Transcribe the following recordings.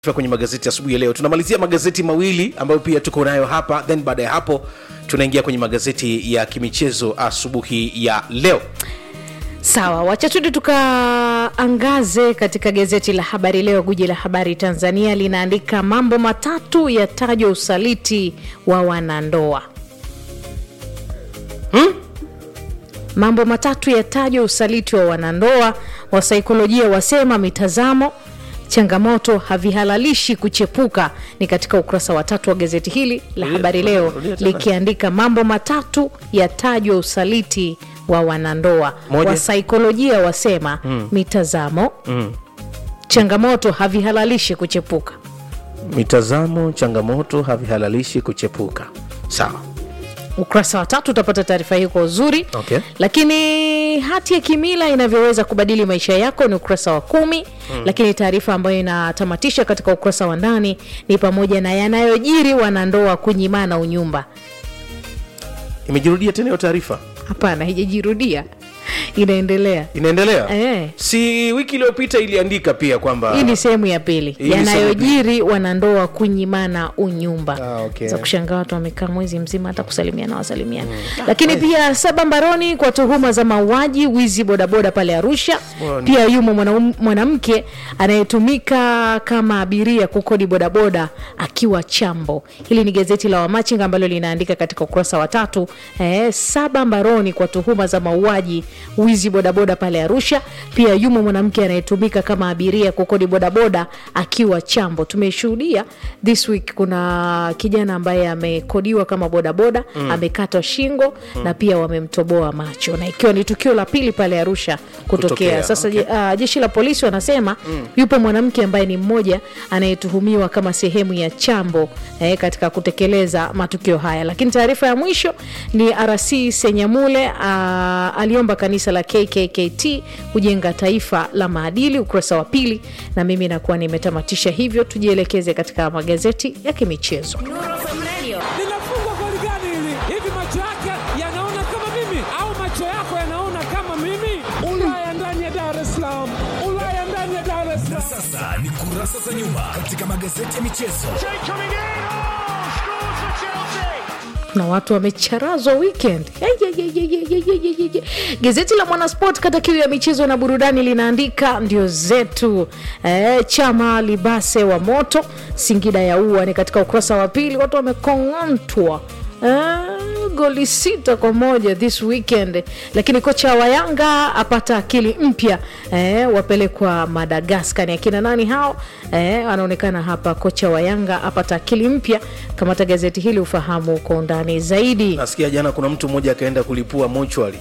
kwenye magazeti asubuhi ya leo tunamalizia magazeti mawili ambayo pia tuko nayo hapa then baada ya hapo tunaingia kwenye magazeti ya kimichezo asubuhi ya leo sawa wacha tuende tukaangaze katika gazeti la habari leo guji la habari tanzania linaandika mambo matatu yatajwa usaliti wa wanandoa hmm? mambo matatu yatajwa usaliti wa wanandoa wasaikolojia wasema mitazamo changamoto havihalalishi kuchepuka ni katika ukurasa wa tatu wa gazeti hili la Rudia- habari leo rudia tena. likiandika mambo matatu yatajwa usaliti wa wanandoa Moja. wasaikolojia wasema mm. mitazamo mm. changamoto havihalalishi kuchepuka mitazamo changamoto havihalalishi kuchepuka sawa ukurasa wa tatu utapata taarifa hii kwa uzuri Okay. lakini hati ya kimila inavyoweza kubadili maisha yako ni ukurasa wa kumi mm. lakini taarifa ambayo inatamatisha katika ukurasa wa ndani ni pamoja na yanayojiri wanandoa kunyimana unyumba imejirudia tena hiyo taarifa hapana haijajirudia inaendelea inaendelea Eh. si wiki iliyopita iliandika pia kwamba hii ni sehemu ya pili Hii ni sehemu ya yanayojiri wanandoa kunyimana unyumba Ah, okay. za kushangaa watu wamekaa mwezi mzima hata kusalimiana wasalimiana lakini pia saba mbaroni kwa tuhuma za mauaji wizi bodaboda pale arusha Bwana. pia yumo mwanaum- mwanamke anayetumika kama abiria kukodi bodaboda akiwa chambo hili ni gazeti la wamachinga ambalo linaandika katika ukurasa wa tatu eh, saba mbaroni kwa tuhuma za mauaji wizi bodaboda pale arusha pia yumo mwanamke anayetumika kama abiria kukodi bodaboda akiwa chambo tumeshuhudia this week kuna kijana ambaye amekodiwa kama bodaboda mm. amekatwa shingo mm. na pia wamemtoboa macho na ikiwa ni tukio la pili pale arusha kutokea, Kutokea, sasa okay. uh, jeshi la polisi wanasema mm. yupo mwanamke ambaye ni mmoja anayetuhumiwa kama sehemu ya chambo eh, katika kutekeleza matukio haya lakini taarifa ya mwisho ni rc senyamule uh, aliomba kanisa la kkkt kujenga taifa la maadili ukurasa wa pili na mimi nakuwa nimetamatisha hivyo tujielekeze katika magazeti ya kimichezo linafungwa goli gani hili? Hivi macho yake yanaona kama mimi au macho yako yanaona kama mimi? Ulaya ndani ya Dar es Salaam, Ulaya ndani ya Dar es Salaam. Sasa ni kurasa za nyuma katika magazeti ya michezo. na watu wamecharazwa weekend Ai, ai, ai, ai, ai, ai, ai, ai, ai. gazeti la mwanasport kata kiu ya michezo na burudani linaandika ndio zetu e, chama libase wa moto singida ya ua ni katika ukurasa wa pili watu wamekong'antwa e, goli sita kwa moja this weekend lakini kocha wa yanga apata akili mpya e, wapelekwa madagaskar ni akina nani hao e, anaonekana hapa kocha wa yanga apata akili mpya kamata gazeti hili ufahamu kwa undani zaidi nasikia jana kuna mtu mmoja akaenda kulipua mochwali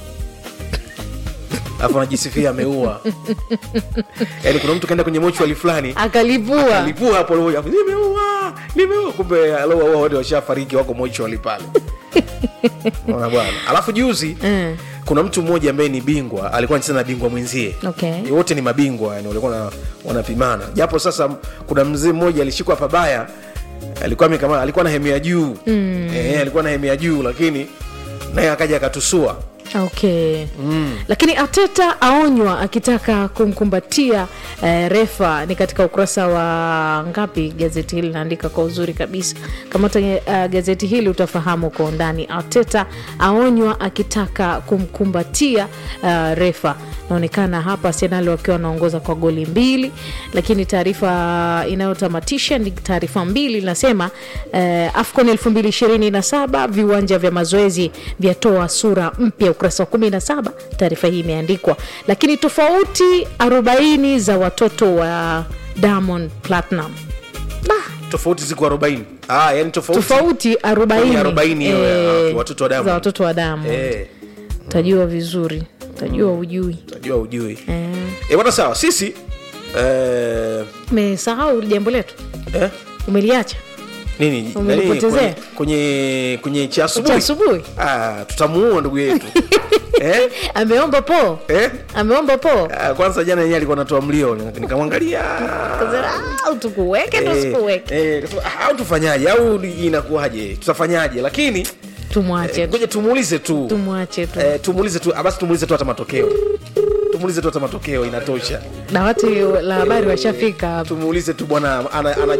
alafu anajisifia ameua yaani kuna mtu kaenda kwenye mochwali fulani akalipua alipua hapo hapo, nimeua nimeua kumbe aloua wote washafariki wako mochwali pale Unaona bwana alafu juzi Mm. kuna mtu mmoja ambaye ni bingwa alikuwa anacheza na bingwa mwenzie Okay. wote ni mabingwa yani walikuwa na- wanapimana japo sasa kuna mzee mmoja alishikwa pabaya alikuwa amekama alikuwa na hemu ya juu mm. e, alikuwa na hemu ya juu lakini naye akaja akatusua okay mm. lakini ateta aonywa akitaka kumkumbatia eh, refa ni katika ukurasa wa ngapi gazeti hili linaandika kwa uzuri kabisa kamata uh, gazeti hili utafahamu kwa undani ateta aonywa akitaka kumkumbatia uh, refa naonekana hapa arsenal wakiwa wanaongoza kwa goli mbili lakini taarifa inayotamatisha ni taarifa mbili inasema eh, afcon 227 viwanja vya mazoezi vyatoa sura mpya ukurasa wa 17 taarifa hii imeandikwa lakini tofauti 40 za watoto wa diamond platinum tofauti ziko 40 ah, yani tofauti, tofauti 40 40 hiyo ya eh, watoto wa Diamond. za watoto wa diamond Eh, utajua vizuri utajua ujui tajua ujui eh, e, bwana sawa sisi eh, umesahau jambo letu eh, umeliacha nini nani, Umenipotezea? kwenye, kwenye kwenye cha cha asubuhi asubuhi ah, tutamuua ndugu yetu eh? ameomba po Eh? ameomba po Ah, kwanza jana yenyewe alikuwa anatoa mlio nikamwangalia au tukuweke Eh, tusikuweke eh, kasema, "Ah, au tufanyaje au inakuwaje tutafanyaje lakini tumwache eh, ngoja tumuulize tu tumwache tu eh, tumuulize tu ah, basi tumuulize tu hata matokeo tumuulize tu hata matokeo inatosha dawati la habari washafika hapa tumuulize tu bwana ana, ana